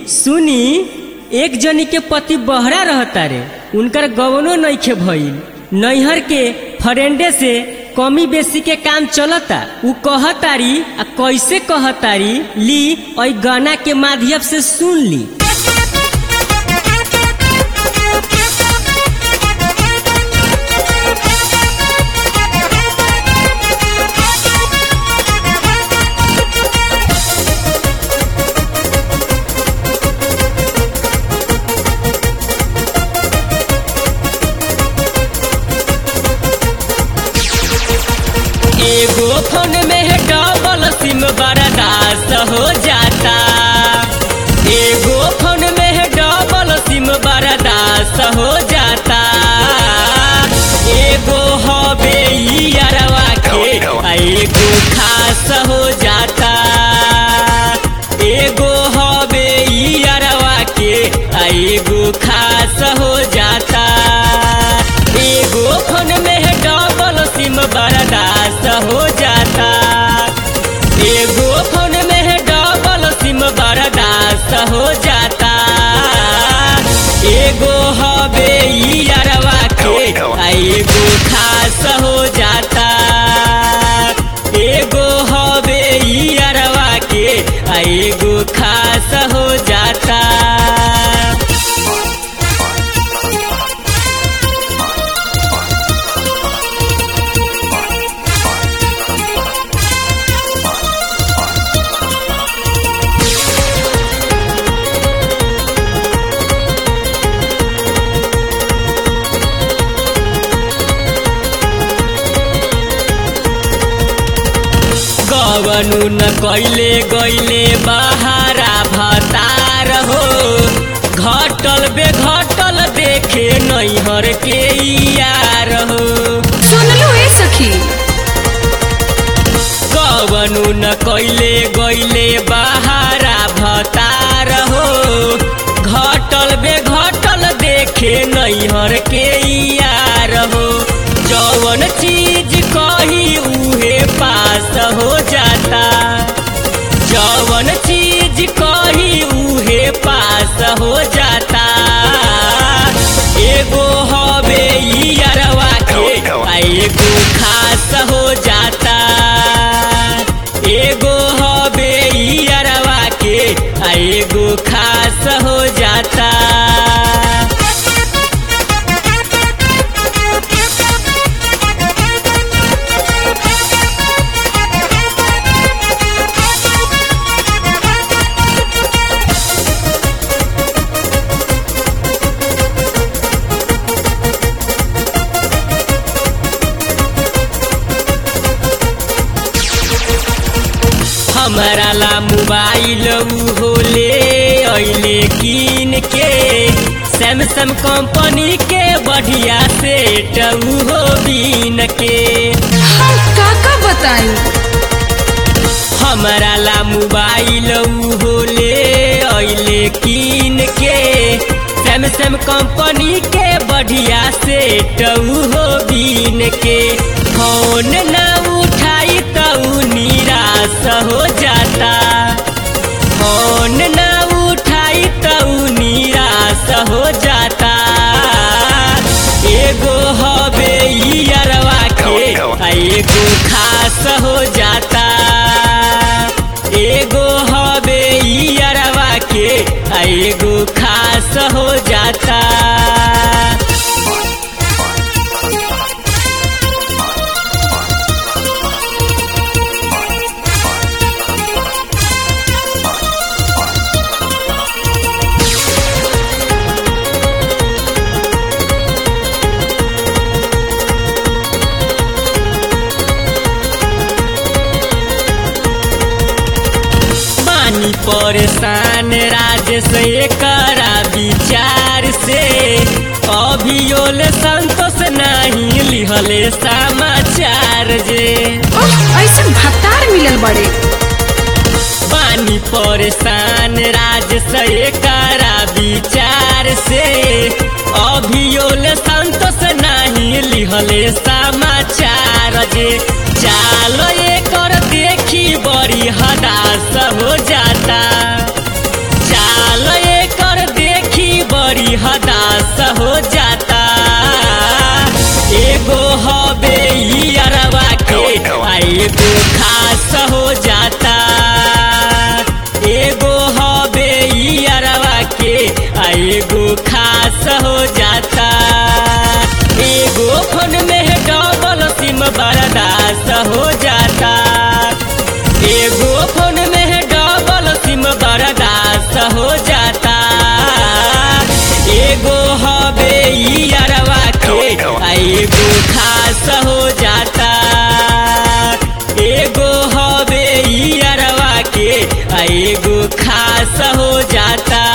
सुनी एक जनी के पति बहरा रहता रे उनकर गवनो नइखे भइल नैहर के फरेंडे से कमी बेसी के काम चलता उ कहतारी आ कैसे कहतारी ली और गाना के माध्यम से सुन ली एगो फोन में है डबल सिम बर्दाश्त हो जाता एगो फोन में है डबल सिम बर्दाश्त हो जाता एगो हबे ई अरवा के आ एगो खास हो जाता एगो हबे ई अरवा के आ एगो खास हो जाता एगो फोन में है डबल सिम बर्दाश्त हो जाता एगो फोन में है डबल सिम बर्दाश्त हो जाता एगो हबे ई अरवा के आ एगो खास हो जाता एगो हबे ई अरवा के आ एगो खास हो जाता गवनु न कैले गैले बहारा भतार हो घटल बे घटल देखे नैहर के यार हो सुनलू ए सखी गवनु न कैले गैले बहारा भतार हो घटल बे घटल देखे नैहर के यार हो जवन चीज कही उहे पास हो जाता जवन चीज कही उहे पास हो जाता एगो हबे ई अरवा के आ एगो खास हो जाता एगो हबे ई अरवा के आ एगो खास हो जाता हमारा ला मोबाइल हो ले अइले कीन के सैमसंग कंपनी के बढ़िया सेट हो बीन के हम का का बताई हमारा ला मोबाइल हो ले अइले कीन के सैमसंग कंपनी के बढ़िया सेट हो बीन के फोन ना उठाई तो निराश हो जाता फोन ना उठाई तो निराश हो जाता एगो हबे ई अरवा के आ एगो खास हो जाता एगो हबे ई अरवा के आ एगो खास हो जाता पानी परेशान राजेश एकरा विचार से अभियोल संतोष नहीं लिहले समाचार जे ओह ऐसन भत्तार मिलल बड़े पानी परेशान राजेश एकरा विचार से अभियोल संतोष नहीं लिहले समाचार जे चाल एकर देखी बड़ी हदास हो जाता चाल हो जाता एगो फोन में डबल सिम बर्दाश्त हो जाता एगो फोन में डबल सिम बर्दाश्त हो जाता एगो हबे ई अरवा के आ एगो खास हो जाता एगो हबे ई अरवा के आ एगो खास हो जाता